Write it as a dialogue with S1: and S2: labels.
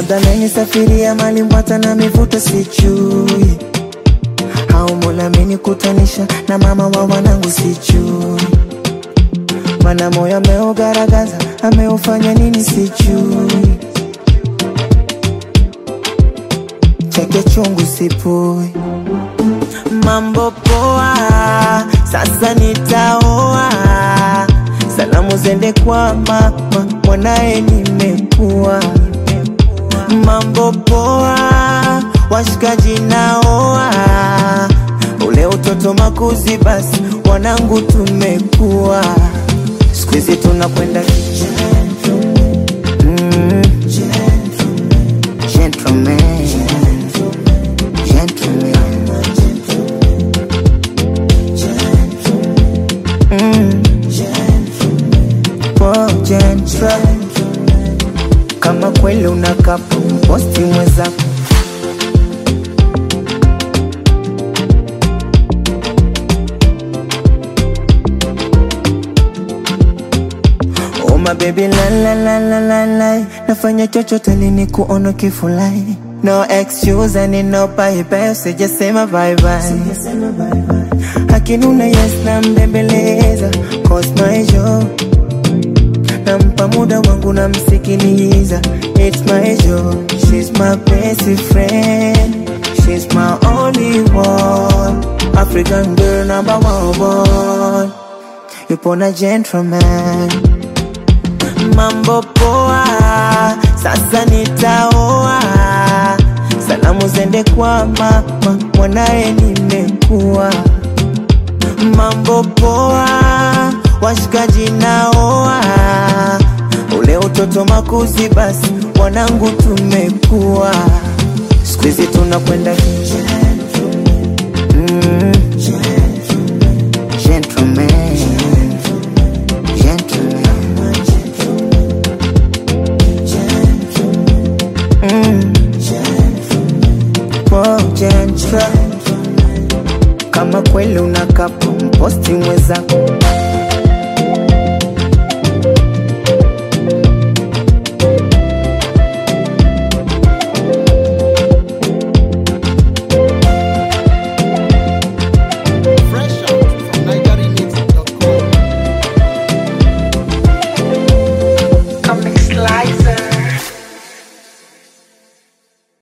S1: labda amenisafiria mali Mbwata na mivuto sijui, au Mola amenikutanisha na mama wa wanangu sijui, mana moyo ameugaragaza ameufanya nini sijui, chake chungu sipui mambo poa, sasa nitaoa. Salamu zende kwa mama, mwanaye nimekuwa. Mambo poa, washikaji naoa. Ule utoto makuzi, basi wanangu tumekuwa. Siku hizi tunakwenda mm, gentleman, gentleman. Mm. Oh, gentle. Kama kweli unakapo posti mwenzako Oh my baby la la la la la la Nafanya chochote lini kuona kifulai No excuse and no bye bye Sijasema bye bye Akinuna yes na mbembeleza Cause my joy Nampa muda wangu namsikiliza It's my joy She's my best friend She's my only one African girl number one Yupo na gentleman mambo poa, sasa nitaoa. Salamu zende kwa mama, mwanaye nimekuwa. Mambo poa, washikaji naoa. Ule utoto makuzi, basi wanangu tumekuwa. Siku hizi tunakwenda mm, gentleman, gentleman. Mm. Oh, gentle. Kama kweli unakapo mposti mwenzako